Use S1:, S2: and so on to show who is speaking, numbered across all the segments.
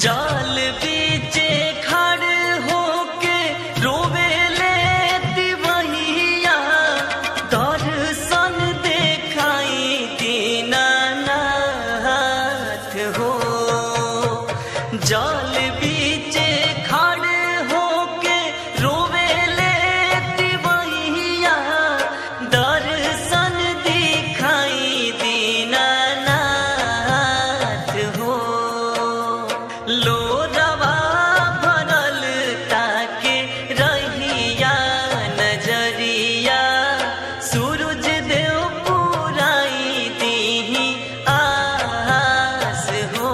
S1: जाल बीचे खड़ होके रोवेले तिवहिया दर्शन देखाई दीनानाथ हो जाल बीचे खड़ होके रोवेले तिवहिया दर्शन दिखाई दीनानाथ हो लोरवा भरल ताके रहिया नजरिया सूरज देव पुराई दीही आस हो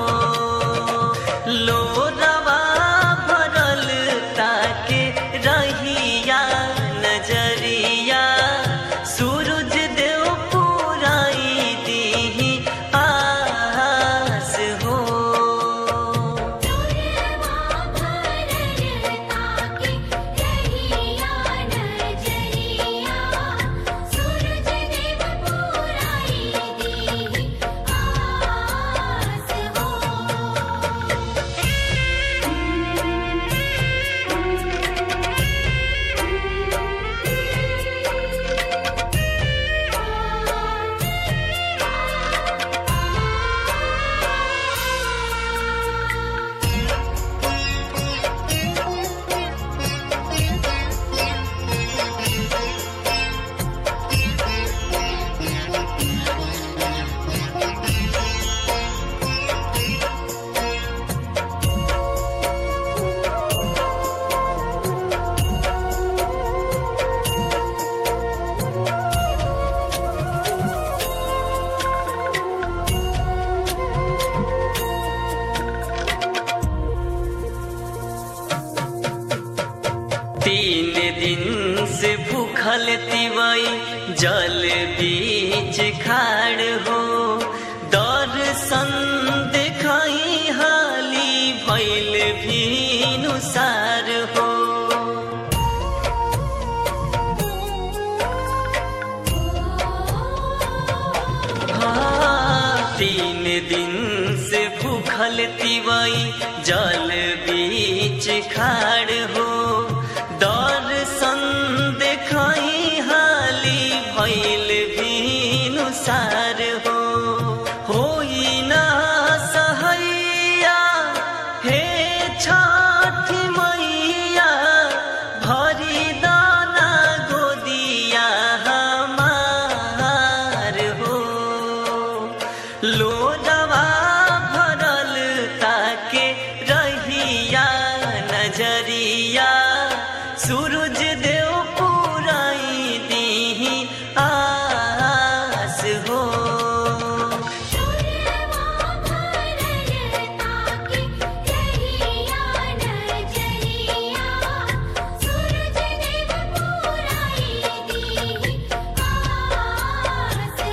S1: लोरवा भरल ताके रहिया नजरिया सूरज देव पुराई दीही आस हो
S2: लोरवा भरल ताके रहिया नजरिया सूरज देव पुराई दीही आस
S1: तीन दिन से भूखल तिवई जल बीच खाड़ हो दर्शन देखाई हाली भैल भी नुसार हो हाँ, तीन दिन से भूखल तिवई जल बीच खाड़ हो दर्शन देखाई हाली भैल भी नुसार हो होई ना सहैया हे छठी मैया भरी दाना गोदिया हमार हो लोडवा भरल ताके रहिया नजरिया सूरज देव पुराई दीही आस हो
S2: लोरवा भरल ताके रहिया नजरिया सूरज देव पुराई दीही आस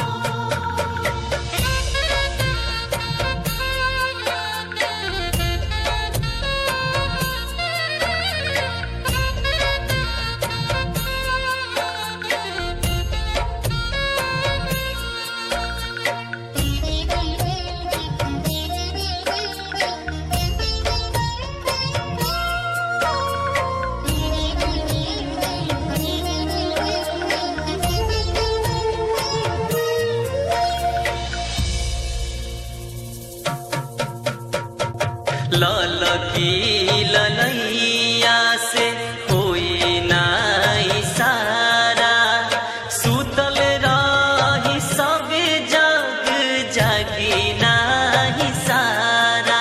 S1: लाल की ललैया से होई नाई सारा सुतल रही सब जग जागी नाही सारा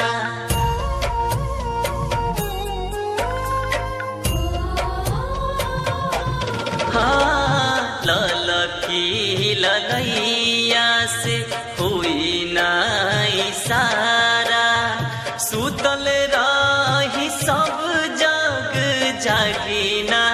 S1: हाँ लाल की ललैया से हुई नाई सारा सुतल रही सब जग जागी ना